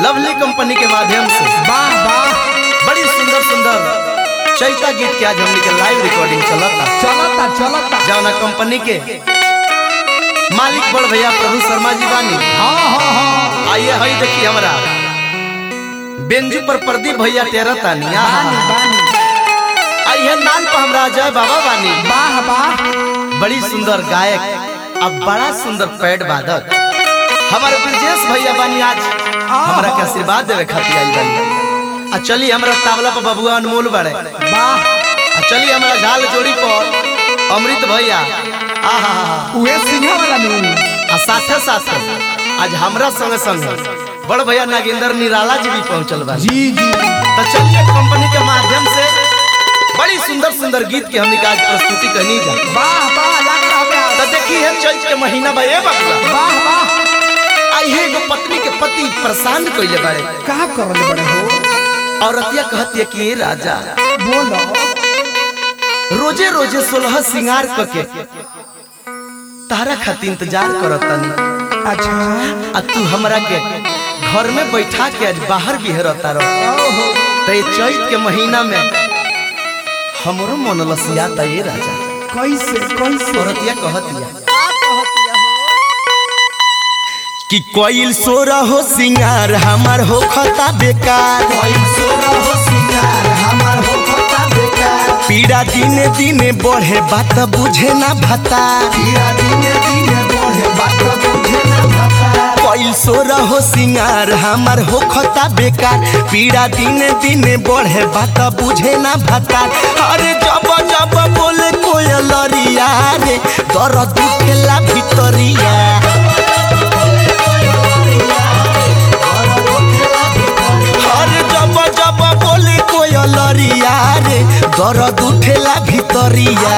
lovely company के माध्यम से वाह वाह बड़ी सुंदर सुंदर चैता गीत के आज हमने के लाइव रिकॉर्डिंग चलता चलता चलता जौना कंपनी के मालिक बड़ भैया प्रभु शर्मा जी बानी हाँ हाँ हाँ आइए हई देखिए हमरा बेंजू पर प्रदीप भैया तेरह तानी बानी बानी आइए नाल पर हमरा जय बाबा बानी वाह वाह बड़ी सुंदर गायक अब बड़ा सुंदर पैड वादक हमारे ब्रजेश भैया बानी आज हमरा के आशीर्वाद देवे खातिर आई बानी आ चली हमरा तावला पर बबुआ अनमोल बड़े वाह आ चली हमरा झाल जोड़ी पर अमृत भैया आहा उहे सिंहा वाला नु आ साथे साथे आज हमरा संगे संगे बड़ भैया नागेंद्र निराला जी भी पहुंचल बा जी जी तो चलिए कंपनी के माध्यम से बड़ी सुंदर सुंदर गीत के हमने आज प्रस्तुति करनी जा वाह वाह लग रहा है तो देखी है चैत के महीना बा ए बाबा वाह वाह आई है एगो पत्नी के पति परेशान कइले बारे का करल बड़े हो औरतिया कहती है कि ए राजा बोलो रोजे रोजे सोलह सिंगार करके तारा खातिर इंतजार करतनी अच्छा आ तू हमरा के घर में बैठा के आज बाहर बिहरता रह ओहो तो ये चैत के महीना में हमरो मन लसियाता ये राजा कैसे कैसे औरतिया कहतिया कि कोइल सोरा हो सिंगार हमार हो खता बेकार पीड़ा दिने दिने बढ़े बात बुझे ना भता कोइल सोरा हो सिंगार हमार हो खता बेकार पीड़ा दिने दिने बढ़े बात बुझे ना भता अरे जब जब बोले कोयलरिया रे दर्द उठेला भितरिया अरे जब जब बोले कोयलरिया रे दर्द उठेला भितरिया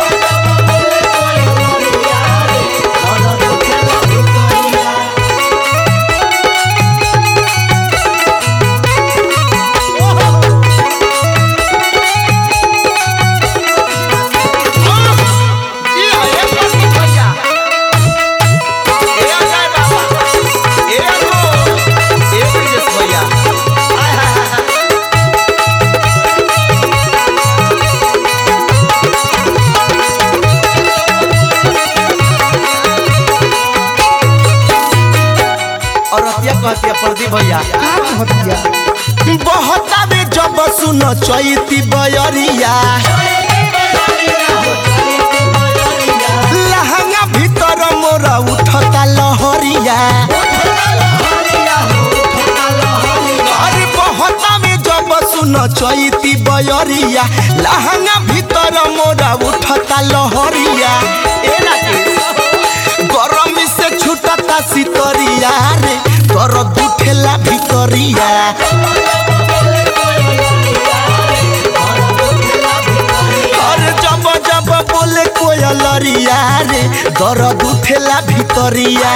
और रतिया कहतिया प्रदीप भैया का कहतिया बहता बे जब सुन चैती बयरिया लहंगा भीतर मोरा उठता लहरिया अरे बहता में जब सुन चैती बयरिया लहंगा भीतर मोरा उठता लहरिया ए राकेश गरम से छुटता सितरिया रे दर्द उठेला भितरिया अरे जब जब बोले कोयलरिया रे दर्द उठेला भितरिया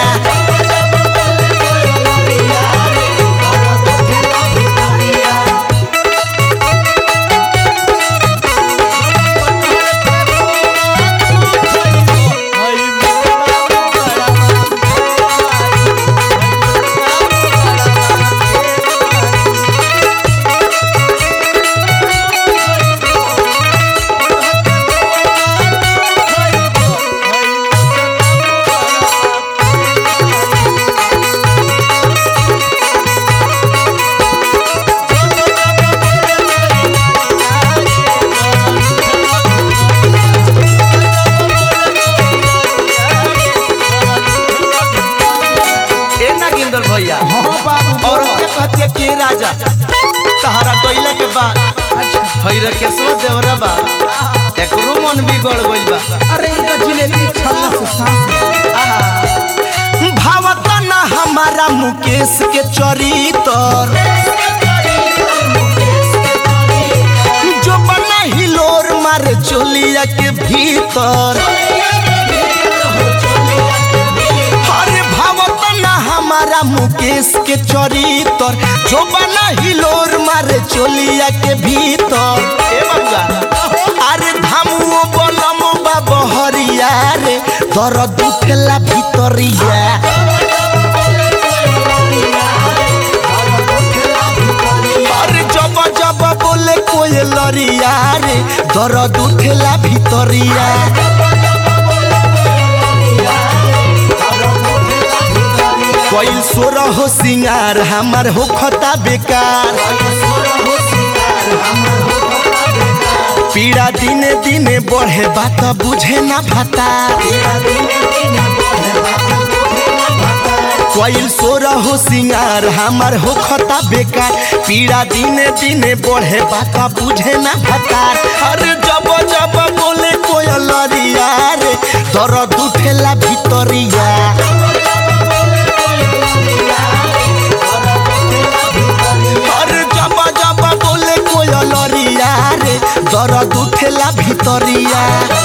ए नागिंदर भैया हाँ बाबू और बोलो क्या कहती है के राजा तहरा गइला के बाद अच्छा भैर के सो देवरा बा एकरो मन बिगड़ गइल बा अरे इनका जिलेबी छल्ला से सांस भावत ना हमारा मुकेश के चरितर जो बना हिलोर मारे चोलिया के भीतर अरे भावत ना हमारा मुकेश के चरितर जो बना हिलोर मारे चोलिया के भीतर ए बबुआ अरे धामुओ बलम बा बहरिया रे दर्द उठेला भितरिया लरिया रे दर्द उठेला भितरिया कोई सोर हो सिंगार हमार हो खता बेकार पीड़ा दिने दिने बढ़े बात बुझे ना भाता कोई सोर हो सिंगार हमार हो खता बेकार पीड़ा दिने दिने बढ़े बात बुझे ना भतार अरे जब जब बोले कोयल लरिया रे दर्द उठेला भितरिया अरे जब जब बोले कोयल लरिया रे दर्द उठेला भितरिया